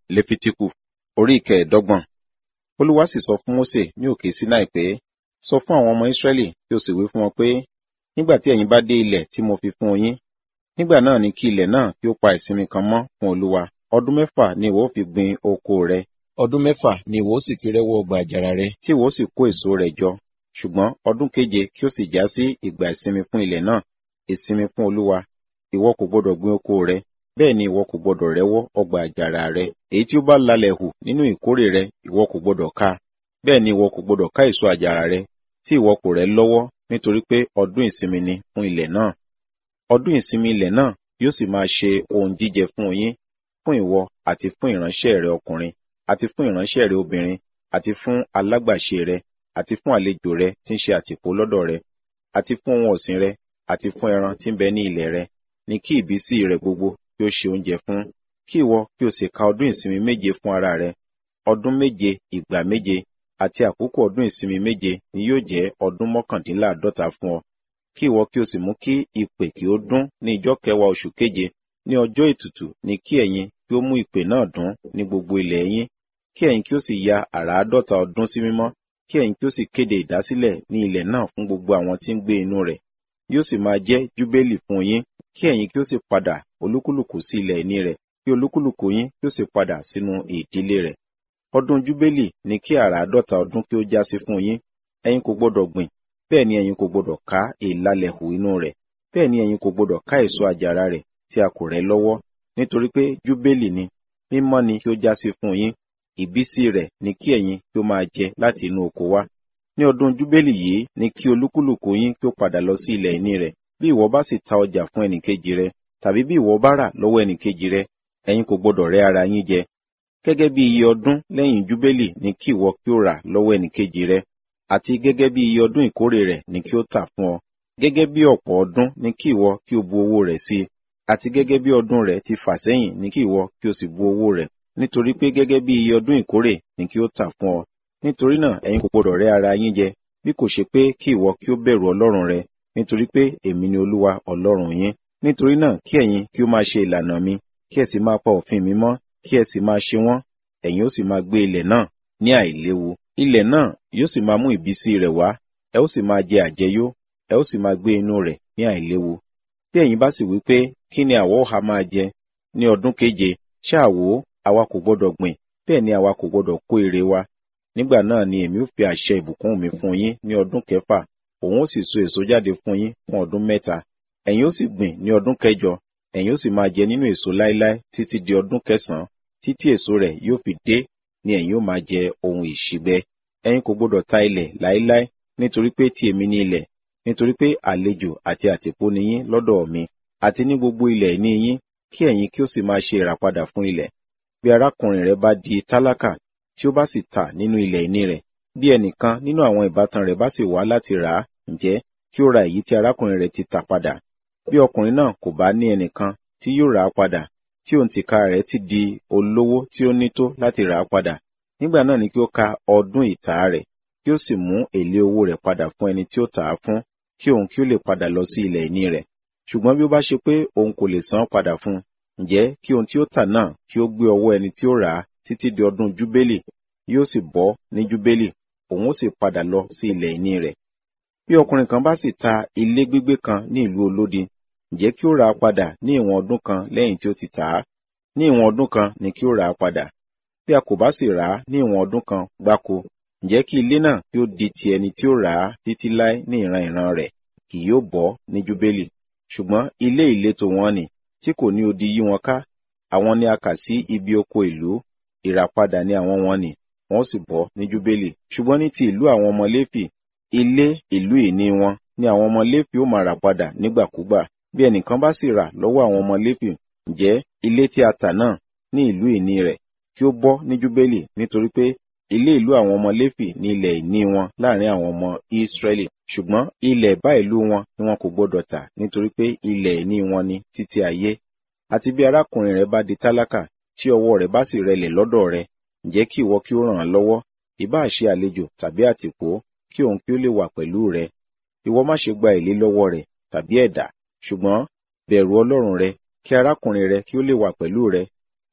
lefitiku orí ìkẹẹ̀ẹ́dọ́gbọ̀n olúwa sì sọ fún mósè ní òkè sinai pé sọ fún àwọn ọmọ israẹli kí o sì wí fún wọn pé nígbà tí ẹ̀yin bá dé ilẹ̀ tí mo fi fún yín nígbà náà ni kí ilẹ̀ náà kí ó pa ìsinmi kan mọ́ fún olúwa ọdún mẹ́fà ni ìwọ ó fi gbin oko rẹ ọdún mẹ́fà ni ìwọ ó sì fi rẹ́wọ́ ọgbà àjàrà rẹ tí ìwọ ó sì kó èso rẹ̀ jọ ṣùgbọ́n ọdún keje kí ó sì já sí ìgbà ìsinmi fún ilẹ̀ náà ìsinmi fún olúwa ìwọ kò gbọdọ̀ gbin oko rẹ bẹ́ẹ̀ ni ìwọ kò gbọdọ̀ rẹ́wọ́ ọgbà àjàrà rẹ èyí tí ó bá lalẹ̀ hù nínú ìkórè rẹ ìwọ kò gbọdọ̀ ká bẹ́ẹ̀ ni ìwọ kò gbọdọ̀ ká èso àjàrà rẹ tí ìwọ kò rẹ́ lọ́wọ́ nítorí pé ọdún ìsinmi ni fún ilẹ̀ náà ọdún ìsinmi ilẹ̀ náà yóò sì máa ṣe ohun jíjẹ fún yín fún ìwọ àti fún ìránṣẹ́ rẹ ọkùnrin àti fún ìránṣẹ́ rẹ obìnrin àti fún alágbàṣe rẹ àti fún àlejò rẹ tí ń ṣe àtìpó lọ́dọ̀ rẹ àti fún ohun ọ̀sìn rẹ àti fún ẹran tí ń bẹ ní ilẹ̀ rẹ ní kí ìbísí rẹ gbogbo kí ó ṣe oúnjẹ fún kí ìwọ kí o sì ka ọdún ìsinmi méje fún ara rẹ ọdún méje ìgbà méje àti àkókò ọdún ìsinmi méje ni yóò jẹ́ ọdún mọ́kàndínláàdọ́ta fún ọ kí ìwọ kí o sì mú kí ìpè kí ó dún ní ijọ́ kẹwàá oṣù keje ní ọjọ́ ètùtù ní kí ẹ̀yin kí ó mú ìpè náà dún ní gbogbo ilẹ̀ yín kí ẹ̀yin kí ó sì ya àràádọ́ta ọdún sí mímọ́ kí ẹ̀yin kí ó sì kéde ìdásílẹ̀ ní ilẹ̀ náà fún gbogbo àwọn tí ń gbé inú rẹ̀ yóò sì máa jẹ́ júbélì fún yín kí ẹ̀yin kí ó sì padà olúkúlùkù sí ilẹ̀ ìní rẹ̀ kí olúkúlùkù yín kí ó sì padà sínú ìdílé rẹ̀ ọdún júbélì ní kí àràádọ́ta ọdún kí ó já sí fún yín ẹ̀yin kò gbọdọ̀ gbìn bẹ́ẹ̀ ni ẹ̀yin kò gbọdọ̀ ká ìlàlẹ̀ hù inú rẹ̀ bẹ́ẹ̀ ni ẹ̀yin kò gbọdọ̀ ká èso àjàrà rẹ̀ tí a kò rẹ́ lọ́wọ́ nítorí pé júbélì ni mímọ́ ni kí ó já sí fún yín ìbísí rẹ̀ ni kí ẹ̀yin kí ó máa jẹ láti inú oko wá ní ọdún júbélì yìí ni kí olúkúlùkù yín kí ó padà lọ sí ilẹ̀ ìní rẹ̀ bí ìwọ bá sì ta ọjà fún ẹnìkejì rẹ tàbí bí ìwọ bá rà lọ́wọ́ ẹnìkejì rẹ ẹ̀yin kò gbọdọ̀ rẹ́ ara yín jẹ gẹ́gẹ́ bí iye ọdún lẹ́yìn júbélì ni kí ìwọ kí ó rà lọ́wọ́ ẹnìkejì rẹ àti gẹ́gẹ́ bí iye ọdún ìkórè rẹ̀ ni kí ó tà fún ọ gẹ́gẹ́ bí ọ̀pọ̀ ọdún ni kí ìwọ kí o bu owó rẹ̀ sí àti gẹ́gẹ́ bí ọdún rẹ̀ ti fà sẹ́yìn ni kí ìwọ kí o sì bu owó rẹ̀ nítorí pé gẹ́gẹ́ bí iye ọdún ìkórè ni kí ó tà fún ọ nítorí náà ẹ̀yin kò gbọdọ̀ rẹ́ ara yín jẹ bí kò ṣe pé kí ìwọ kí ó bẹ̀rù ọlọ́run rẹ nítorí pé èmi ni olúwa ọlọ́run yín nítorí náà kí ẹ̀yin kí ó máa ṣe ìlànà mi kí ẹ sì máa pa òfin mi mọ́ kí ẹ sì máa ṣe wọ́n ẹ̀yin ó sì máa gbé ilẹ̀ náà ní àìléwu ilẹ̀ náà yóò sì máa mú ìbísí rẹ̀ wá ẹ ó sì máa jẹ àjẹyó ẹ ó sì máa gbé inú rẹ̀ ní àìléwu bí ẹ̀yin bá sì wí pé kí ni àwa ó ha máa jẹ ní ọdún keje ṣáà wò ó àwa kò gbọdọ̀ gbìn bẹ́ẹ̀ ni àwa kò gbọdọ̀ kó èrè wa nígbà náà ni èmi ó fi àṣẹ ìbùkún mi fún yín ní ọdún kẹfà òun ó sì so èso jáde fún yín fún ọdún mẹ́ta ẹ̀yin ó sì gbìn ní ọdún kẹjọ ẹ̀yin ó sì máa jẹ nínú èso láéláé títí di ọdún kẹsànán títí èso rẹ̀ yóò fi dé ni ẹ̀yin ó máa jẹ ohun ìṣíbẹ ẹ̀yin kò gbọdọ̀ ta ilẹ̀ láéláé nítorí pé ti èmi ni ilẹ̀ nítorí pé àlejò àti àtìpó ni yín lọ́dọ̀ mi àti ní gbogbo ilẹ̀ ìní yín kí ẹ̀yin kí ó sì máa ṣe ìràpadà fún ilẹ̀ bí arákùnrin rẹ bá di tálákà tí ó bá sì tà nínú ilẹ̀ ìní rẹ̀ bí ẹnìkan nínú àwọn ìbátan rẹ̀ bá sì wá láti rà á ǹjẹ́ kí ó ra èyí tí arákùnrin rẹ̀ ti tà padà bí ọkùnrin náà kò bá ní ẹnìkan tí yóò rà á padà tí òun tìka rẹ̀ ti di olówó tí ó ní tó láti rà á padà nígbà náà ni kí ó ka ọdún ìtà rẹ̀ kí ó sì mú èlé owó rẹ̀ padà fún ẹni tí ó tà á fún kí òun kí ó lè padà lọ sí ilẹ̀ ìní rẹ̀ ṣùgbọ́n bí ó bá ṣe pé òun kò lè san padà fún ǹjẹ́ kí ohun tí ó tà náà kí ó gbé ọwọ́ ẹni tí ó rà á títí di ọdún júbélì yóò sì bọ́ ní júbélì òun ó sì padà lọ sí ilẹ̀ ìní rẹ̀ bí ọkùnrin kan bá sì ta ilé gbígbé kan ní ìlú olódi ǹjẹ́ kí ó rà á padà ní ìwọ̀n ọdún kan lẹ́yìn tí ó ti tà á ní ìwọ̀n ọdún kan ni kí ó rà á padà bí a kò bá sì rà á ní ìwọ̀n ọdún kan gbáko ǹjẹ́ kí ilé náà kí ó di ti ẹni tí ó rà á títí láé ní ìran ìran rẹ̀ kì yóò bọ́ ní júbélì ṣùgbọ́n ilé ìletò wọn ni tí kò ní odi yí wọn ká àwọn ni a kà sí ibi oko ìlú ìràpadà ni àwọn wọn ni wọn sì bọ́ ní júbélì ṣùgbọ́n ní ti ìlú àwọn ọmọ léfì ilé ìlú ìní wọn ni àwọn ọmọ léfì ó máa rà padà nígbàkúgbà bí ẹnìkan bá sì rà lọ́wọ́ àwọn ọmọ léfì ǹjẹ́ ilé tí a tà náà ní ìlú ìní rẹ̀ kí ó bọ́ ní júbélì nítorí pé ilé ìlú àwọn ọmọ léfì ní ilẹ̀ ìní wọn láàrin àwọn ọmọ ìsírẹ́lì ṣùgbọ́n ilẹ̀ bá ìlú wọn ni wọn kò gbọdọ̀ tà nítorí pé ilẹ̀ ìní wọn ni títí ayé àti bí arákùnrin rẹ bá di tálákà tí ọwọ́ rẹ̀ bá sì rẹlẹ̀ lọ́dọ̀ rẹ ǹjẹ́ kí ìwọ kí ó ràn án lọ́wọ́ ìbá ṣe àlejò tàbí àtìpó kí òun kí ó lè wà pẹ̀lú rẹ ìwọ má ṣe gba èlé lọ́wọ́ rẹ̀ tàbí ẹ̀dà ṣùgbọ́n bẹ̀rù ọlọ́run rẹ kí arákùnrin rẹ kí ó lè wà pẹ̀lú rẹ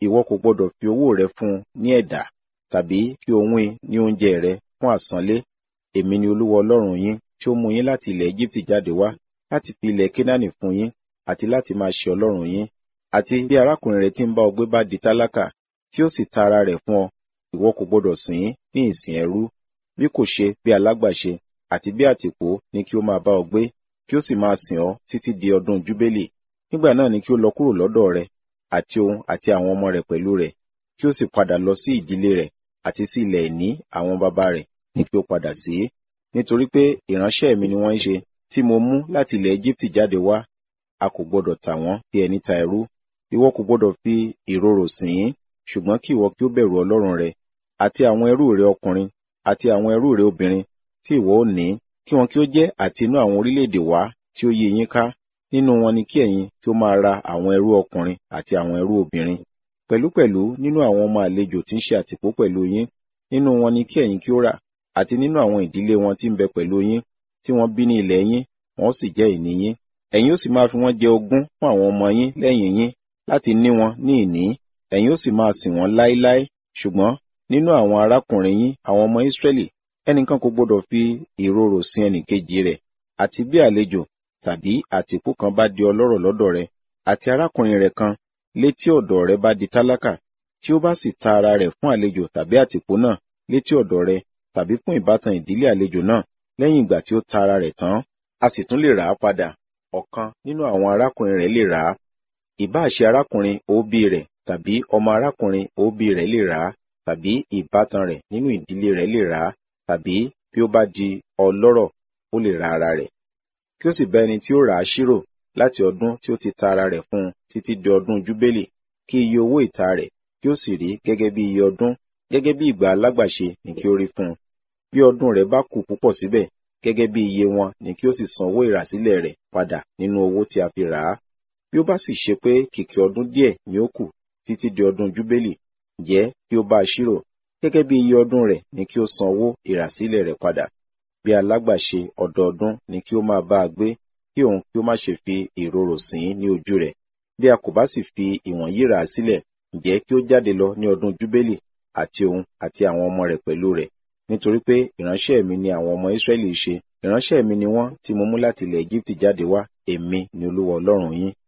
ìwọ kò gbọdọ̀ fi owó rẹ fún un ní ẹ̀dà tàbí kí o wín ní oúnjẹ rẹ fún àsánlé èmi ni olúwa ọlọ́run yín tí ó mú yín láti ilẹ̀ Éjíptì jáde wá láti fi ilẹ̀ Kénáánì fún yín àti láti máa ṣe ọlọ́run yín àti bí arákùnrin rẹ tí ń bá ọ gbé bá di tálákà tí ó sì ta ara rẹ̀ fún ọ ìwọ kò gbọdọ̀ sìn ín ní ìsìn ẹrú bí kò ṣe bí alágbàṣe àti bí àtìpó ni kí ó máa bá ọ gbé kí ó sì máa sìn ọ títí di ọdún júbélì nígbà náà ni kí ó lọ kúrò lọ́dọ̀ rẹ àti òun àti àwọn ọmọ rẹ̀ pẹ̀lú rẹ̀ kí ó sì padà lọ sí ìdílé rẹ̀ àti sí ilẹ̀ ìní àwọn baba rẹ̀ ni kí ó padà sí nítorí pé ìránṣẹ́ mi ni wọ́n ń ṣe tí mo mú láti ilẹ̀ Éjíptì jáde wá a kò gbọdọ̀ tà wọ́n bí ẹni ta ẹrú ìwọ kò gbọdọ̀ fi ìrorò sìn ín ṣùgbọ́n kí ìwọ kí ó bẹ̀rù Ọlọ́run rẹ àti àwọn ẹrú rẹ ọkùnrin àti àwọn ẹrú rẹ obìnrin tí ìwọ ò ní kí wọn kí ó jẹ́ àti inú àwọn orílẹ̀-èdè wá tí ó yí yín ká nínú wọn ni kí ẹ̀yin kí ó máa ra àwọn ẹrú ọkùnrin àti àwọn ẹrú obìnrin pẹ̀lúpẹ̀lú nínú àwọn ọmọ àlejò tí ń ṣe àtìpó pẹ̀lú yín nínú wọn ni kí ẹ̀yin kí ó rà àti nínú àwọn ìdílé wọn tí ń bẹ pẹ̀lú yín tí wọ́n bí ní ilẹ̀ yín wọn ó sì jẹ́ ìní yín ẹ̀yin ó sì máa fi wọ́n jẹ ogún fún àwọn ọmọ yín lẹ́yìn yín láti ní wọn ní ìní ẹ̀yin ó sì máa sìn wọ́n láéláé ṣùgbọ́n nínú àwọn arákùnrin yín àwọn ọmọ Ísírẹ́lì ẹnìkan kò gbọdọ̀ fi ìrorò sin ẹnìkejì rẹ̀ àti bí àlejò tàbí àtìpó kan bá di ọlọ́rọ̀ lọ́dọ̀ rẹ̀ àti arákùnrin rẹ̀ kan létí ọ̀dọ̀ rẹ̀ bá di tálákà tí ó bá sì ta ara rẹ̀ fún àlejò tàbí àtìpó náà létí ọ̀dọ̀ rẹ̀ tàbí fún ìbátan ìdílé àlejò náà lẹ́yìn ìgbà tí ó ta ara rẹ̀ tán a sì tún lè rà á padà ọ̀kan nínú àwọn arákùnrin rẹ̀ lè rà á ìbáà ṣe arákùnrin òbí rẹ̀ tàbí ọmọ arákùnrin òbí rẹ̀ lè rà á tàbí ìbátan rẹ̀ nínú ìdílé rẹ̀ lè rà á tàbí bí ó bá di ọlọ́rọ̀ ó lè ra ara rẹ̀ kí ó sì bá ẹni tí ó rà á ṣírò láti ọdún tí ó ti ta ara rẹ̀ fún un títí di ọdún júbélì kí iye owó ìta rẹ̀ kí ó sì rí gẹ́gẹ́ bí iye ọdún gẹ́gẹ́ bí ìgbà alágbàṣe ni kí ó rí fún un bí ọdún rẹ̀ bá kù púpọ̀ síbẹ̀ gẹ́gẹ́ bí iye wọn ni kí ó sì san owó ìràsílẹ̀ rẹ̀ padà nínú owó tí a fi rà á bí ó bá sì ṣe pé kìkì ọdún díẹ̀ ni ó kù títí di ọdún júbélì jẹ́ kí ó bá a ṣírò gẹ́gẹ́ bí iye ọdún rẹ̀ ni kí ó san owó ìràsílẹ̀ rẹ̀ padà bí alágbàṣe ọdọọdún ni kí ó máa bá a gbé kí òun kí ó má ṣe fi ìrorò sìn ín ní ojú rẹ̀ bí a kò bá sì fi ìwọ̀nyí rà á sílẹ̀ ǹjẹ́ kí ó jáde lọ ní ọdún júbélì àti òun àti àwọn ọmọ rẹ̀ pẹ̀lú rẹ̀ nítorí pé ìránṣẹ́ mi ni àwọn ọmọ Ísírẹ́lì ṣe ìránṣẹ́ mi ni wọ́n tí mo mú láti ilẹ̀ Éjíptì jáde wá èmi ni Olúwa Ọlọ́run yín